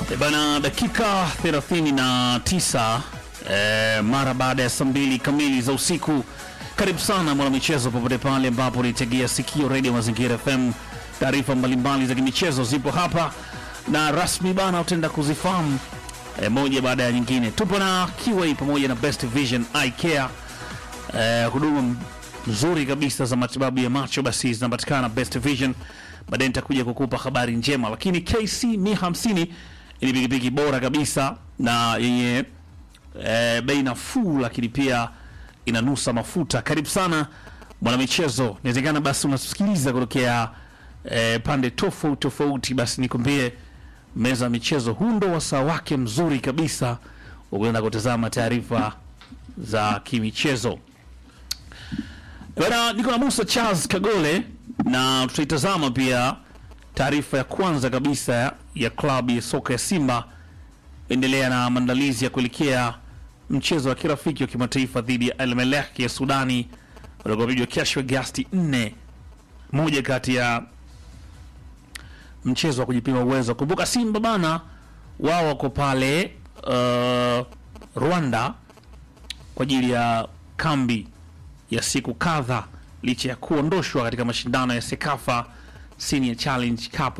E bana, dakika 39 e, mara baada ya saa mbili kamili za usiku. Karibu sana mwanamichezo, popote pale ambapo nitegea sikio redio Mazingira FM. Taarifa mbalimbali za kimichezo zipo hapa na rasmi bana, utaenda kuzifahamu e, moja baada ya nyingine. Tupo na Kiway pamoja na Best Vision Eye Care e, huduma nzuri kabisa za matibabu ya macho basi zinapatikana Best Vision. Baadaye nitakuja kukupa habari njema, lakini KC mi 50 ni pikipiki bora kabisa na yenye e, bei nafuu, lakini pia inanusa mafuta. Karibu sana mwanamichezo, inawezekana basi unasikiliza kutokea e, pande tofauti tofauti, basi nikwambie meza ya michezo, huu ndo wasaa wake mzuri kabisa ukwenda kutazama taarifa za kimichezo. Bana, niko na Musa Charles Kagole na tutaitazama pia taarifa ya kwanza kabisa ya klabu ya soka ya Simba endelea na maandalizi ya kuelekea mchezo wa kirafiki wa kimataifa dhidi ya Al Merreikh ya Sudani utakaopigwa kesho Agosti 4, moja kati ya mchezo wa kujipima uwezo. Kumbuka Simba bana, wao wako pale uh, Rwanda kwa ajili ya kambi ya siku kadha licha ya kuondoshwa katika mashindano ya Sekafa Senior Challenge Cup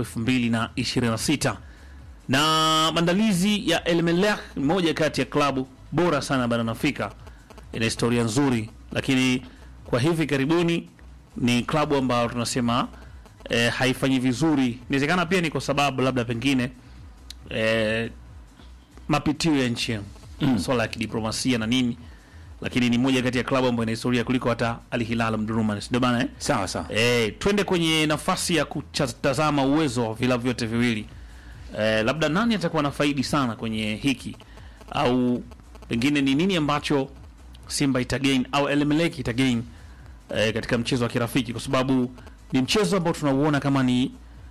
2026 na maandalizi ya El Merreikh, moja kati ya klabu bora sana barani Afrika, ina historia nzuri, lakini kwa hivi karibuni ni klabu ambayo tunasema eh, haifanyi vizuri. Inawezekana pia ni kwa sababu labda pengine eh, mapitio ya nchi mm. swala ya kidiplomasia na nini lakini ni moja kati ya klabu ambayo ina historia kuliko hata Al Hilal Omdurman, ndio bana eh? Sawa sawa. Eh, twende kwenye nafasi ya kutazama uwezo wa vilabu vyote viwili. Eh, labda nani atakuwa na faidi sana kwenye hiki au pengine ni nini ambacho Simba itagain au El Merreikh itagain eh, katika mchezo wa kirafiki, kwa sababu ni mchezo ambao tunauona kama ni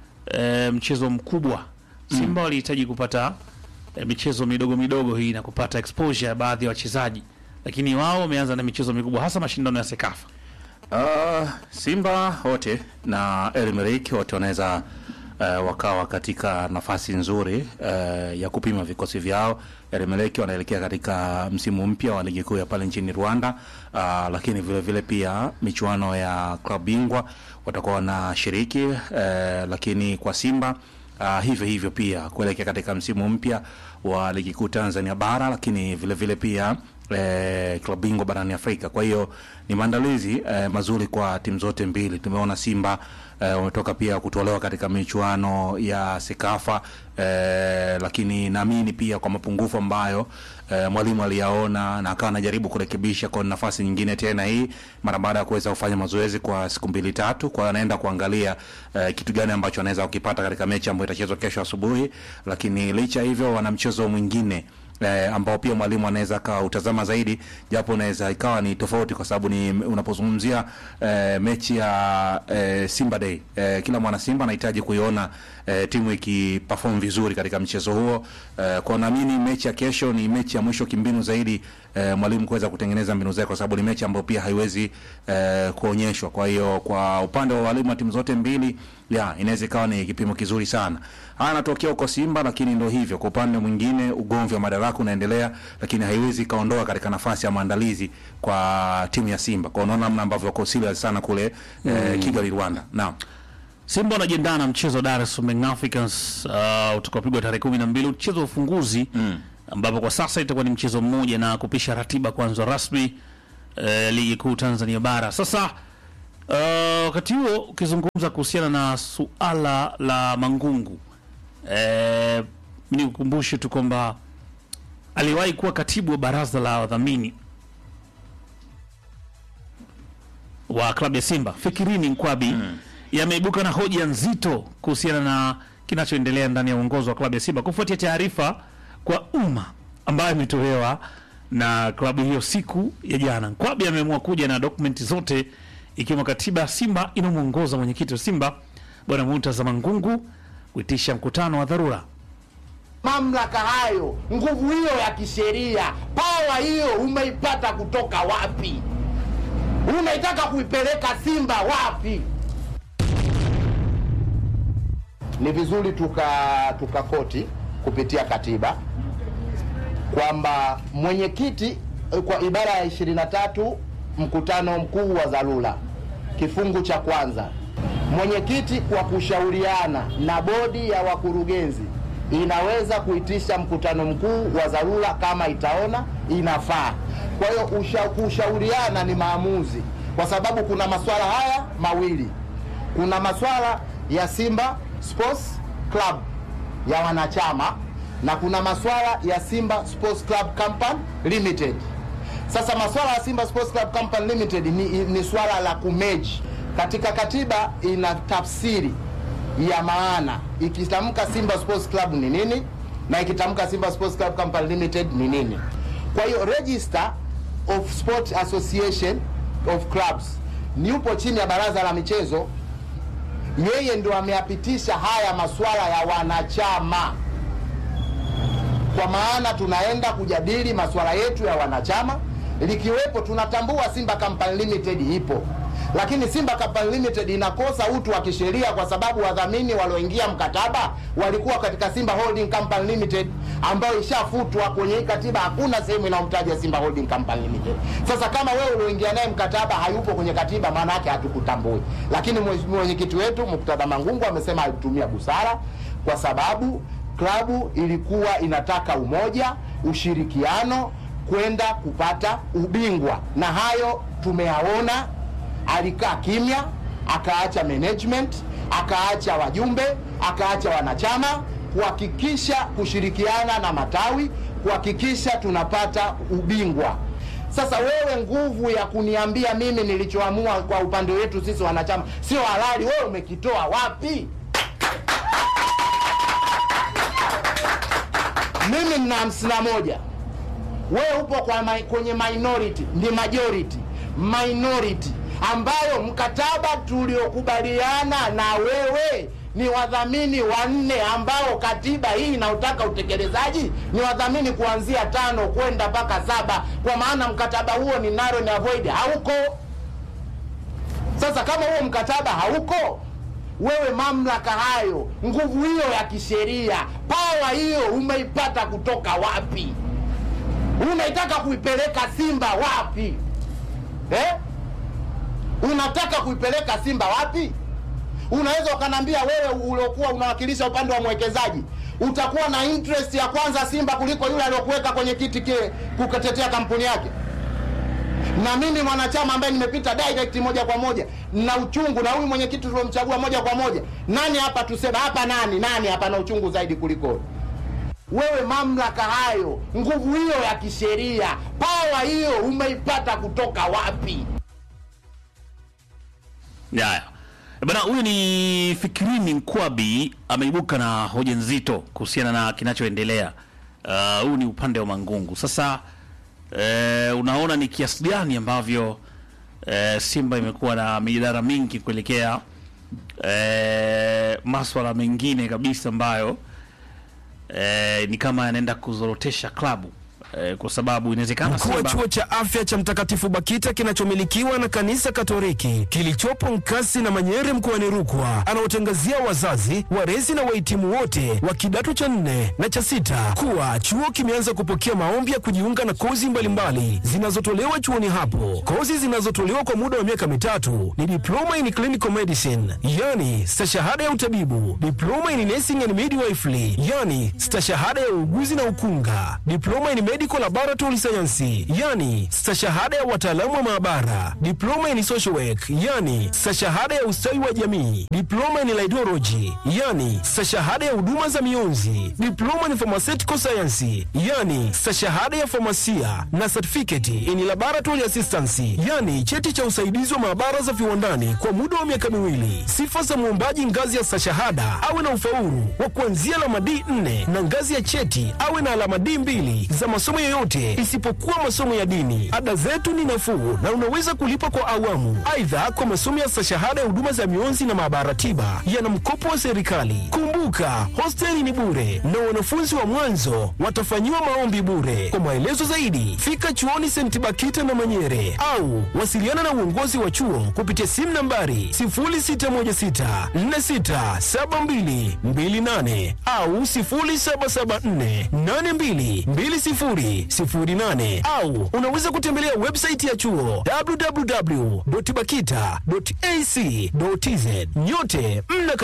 eh, mchezo mkubwa. Simba walihitaji kupata eh, michezo midogo midogo hii na kupata exposure ya baadhi ya wachezaji, lakini wao wameanza na michezo mikubwa, hasa mashindano ya Sekafa. Uh, Simba wote na El Merreikh wote wanaweza uh, wakawa katika nafasi nzuri uh, ya kupima vikosi vyao. El Merreikh wanaelekea katika msimu mpya wa ligi kuu ya pale nchini Rwanda, uh, lakini vile vile pia michuano ya klabu bingwa watakuwa wanashiriki uh, lakini kwa Simba Uh, hivyo hivyo pia kuelekea katika msimu mpya wa ligi kuu Tanzania bara, lakini vile vile pia eh, klabu bingwa barani Afrika. Kwa hiyo ni maandalizi eh, mazuri kwa timu zote mbili. Tumeona Simba eh, wametoka pia kutolewa katika michuano ya Sekafa eh, lakini naamini pia kwa mapungufu ambayo eh, mwalimu aliyaona na akawa anajaribu kurekebisha kwa nafasi nyingine tena hii mara baada ya kuweza kufanya mazoezi kwa siku mbili tatu, kwa anaenda kuangalia eh, kitu gani ambacho anaweza kukipata katika mechi ambayo itachezwa kesho asubuhi, lakini licha hivyo wana mchezo mwingine eh, ambao pia mwalimu anaweza akautazama zaidi, japo unaweza ikawa ni tofauti, kwa sababu ni unapozungumzia eh, mechi ya eh, Simba Day eh, kila mwana Simba anahitaji kuiona eh, timu ikiperform vizuri katika mchezo huo eh, kwa naamini mechi ya kesho ni mechi ya mwisho kimbinu zaidi eh, mwalimu kuweza kutengeneza mbinu zake, kwa sababu ni mechi ambayo pia haiwezi eh, kuonyeshwa. Kwa hiyo kwa upande wa walimu wa timu zote mbili ya inaweza ikawa ni kipimo kizuri sana. Haya anatokea huko Simba, lakini ndio hivyo. Kwa upande mwingine, ugomvi wa madaraka unaendelea, lakini haiwezi ikaondoa katika nafasi ya maandalizi kwa timu ya Simba. Kwa unaona namna ambavyo wako serious sana kule eh, Kigali, Rwanda. Naam. Simba wanajiandaa na mchezo wa Dar es Salaam Young Africans uh, utakaopigwa tarehe kumi na mbili mchezo wa ufunguzi mm. ambapo kwa sasa itakuwa ni mchezo mmoja na kupisha ratiba kwanza rasmi uh, ligi kuu Tanzania bara. Sasa uh, wakati huo ukizungumza kuhusiana na suala la Mangungu uh, mi nikukumbushe tu kwamba aliwahi kuwa katibu wa baraza la wadhamini wa klabu ya Simba Fikirini Nkwabi mm. yameibuka na hoja nzito kuhusiana na kinachoendelea ndani ya uongozi wa klabu ya Simba kufuatia taarifa kwa umma ambayo imetolewa na klabu hiyo siku ya jana. Nkwabi ameamua kuja na dokumenti zote ikiwemo katiba ya Simba inayomwongoza mwenyekiti wa Simba Bwana Murtaza Mangungu kuitisha mkutano wa dharura. Mamlaka hayo, nguvu hiyo ya kisheria, pawa hiyo umeipata kutoka wapi? Unaitaka kuipeleka Simba wapi? Ni vizuri tuka tukakoti kupitia katiba kwamba mwenyekiti eh, kwa ibara ya 23 mkutano mkuu wa dharura kifungu cha kwanza, mwenyekiti kwa kushauriana na bodi ya wakurugenzi inaweza kuitisha mkutano mkuu wa dharura kama itaona inafaa. Kwa hiyo usha, kushauriana ni maamuzi, kwa sababu kuna masuala haya mawili, kuna masuala ya Simba Sports Club ya wanachama na kuna masuala ya Simba Sports Club Company Limited. Sasa masuala ya Simba Sports Club Company Limited ni, ni swala la kumeji. Katika katiba ina tafsiri ya maana, ikitamka Simba Sports Club ni nini na ikitamka Simba Sports Club Company Limited ni nini. Kwa hiyo Register of Sport Association of Clubs ni upo chini ya baraza la michezo, yeye ndio ameyapitisha haya masuala ya wanachama kwa maana tunaenda kujadili masuala yetu ya wanachama, likiwepo tunatambua Simba Company Limited ipo, lakini Simba Company Limited inakosa utu wa kisheria kwa sababu wadhamini walioingia mkataba walikuwa katika Simba Holding Company Limited ambayo ishafutwa kwenye hii katiba. Hakuna sehemu inayomtaja Simba Holding Company Limited. Sasa kama wewe ulioingia naye mkataba hayupo kwenye katiba, maana yake hatukutambui. Lakini mheshimiwa mwenyekiti wetu Muktada Mangungu amesema alitumia busara kwa sababu klabu ilikuwa inataka umoja, ushirikiano kwenda kupata ubingwa, na hayo tumeyaona. Alikaa kimya, akaacha management, akaacha wajumbe, akaacha wanachama kuhakikisha kushirikiana na matawi kuhakikisha tunapata ubingwa. Sasa wewe, nguvu ya kuniambia mimi nilichoamua kwa upande wetu sisi wanachama sio halali, wewe umekitoa wapi? mimi nina hamsini na moja wewe upo kwa ma, kwenye minority ni majority minority ambayo mkataba tuliokubaliana na wewe ni wadhamini wanne ambao katiba hii inaotaka utekelezaji ni wadhamini kuanzia tano kwenda mpaka saba kwa maana mkataba huo ni narrow and avoid hauko sasa kama huo mkataba hauko wewe mamlaka hayo, nguvu hiyo ya kisheria, pawa hiyo umeipata kutoka wapi? Unaitaka kuipeleka Simba wapi eh? Unataka kuipeleka Simba wapi? Unaweza ukaniambia wewe uliokuwa unawakilisha upande wa mwekezaji utakuwa na interest ya kwanza Simba kuliko yule aliyokuweka kwenye kiti kile kukatetea kampuni yake? na mimi mwanachama ambaye nimepita direct moja kwa moja na uchungu na huyu mwenyekiti tuliomchagua moja kwa moja, nani hapa tuseme hapa, nani nani hapa na uchungu zaidi kuliko wewe? Mamlaka hayo, nguvu hiyo ya kisheria, pawa hiyo umeipata kutoka wapi? Haya bana, huyu ni Fikirini Nkwabi ameibuka na hoja nzito kuhusiana na kinachoendelea. Uh, huu ni upande wa Mangungu sasa. Eh, unaona ni kiasi gani ambavyo eh, Simba imekuwa na mijadala mingi kuelekea eh, maswala mengine kabisa ambayo eh, ni kama yanaenda kuzorotesha klabu eh, kwa sababu inawezekana Mkuu wa Simba chuo cha afya cha Mtakatifu Bakita kinachomilikiwa na kanisa Katoliki kilichopo Nkasi na Manyere mkoani Rukwa anaotangazia wazazi, walezi na wahitimu wote wa kidato cha nne na cha sita kuwa chuo kimeanza kupokea maombi ya kujiunga na kozi mbalimbali zinazotolewa chuoni hapo. Kozi zinazotolewa kwa muda wa miaka mitatu ni diploma in clinical medicine, yani stashahada ya utabibu, diploma in nursing and midwifery, yani stashahada ya uuguzi na ukunga, diploma in medical laboratory science, yani stashahada ya wataalamu wa maabara, diploma in social work, yani stashahada ya ustawi wa jamii, diploma in laidology, yani stashahada ya huduma za mionzi, diploma in pharmaceutical science, yani stashahada ya famasia na certificate in laboratory assistance, yani cheti cha usaidizi wa maabara za viwandani kwa muda wa miaka miwili. Sifa za mwombaji ngazi ya stashahada awe na ufaulu wa kuanzia alama D4 na ngazi ya cheti awe na alama D2 za masomo masomo yoyote isipokuwa masomo ya dini. Ada zetu ni nafuu na unaweza kulipa kwa awamu. Aidha, kwa masomo ya stashahada ya huduma za mionzi na maabara tiba yana mkopo wa serikali. Kumbuka, hosteli ni bure na wanafunzi wa mwanzo watafanyiwa maombi bure. Kwa maelezo zaidi, fika chuoni St. Bakita na Manyere au wasiliana na uongozi wa chuo kupitia simu nambari 0616467228 au 0774822008 au unaweza kutembelea website ya chuo www.bakita.ac.tz. Nyote mna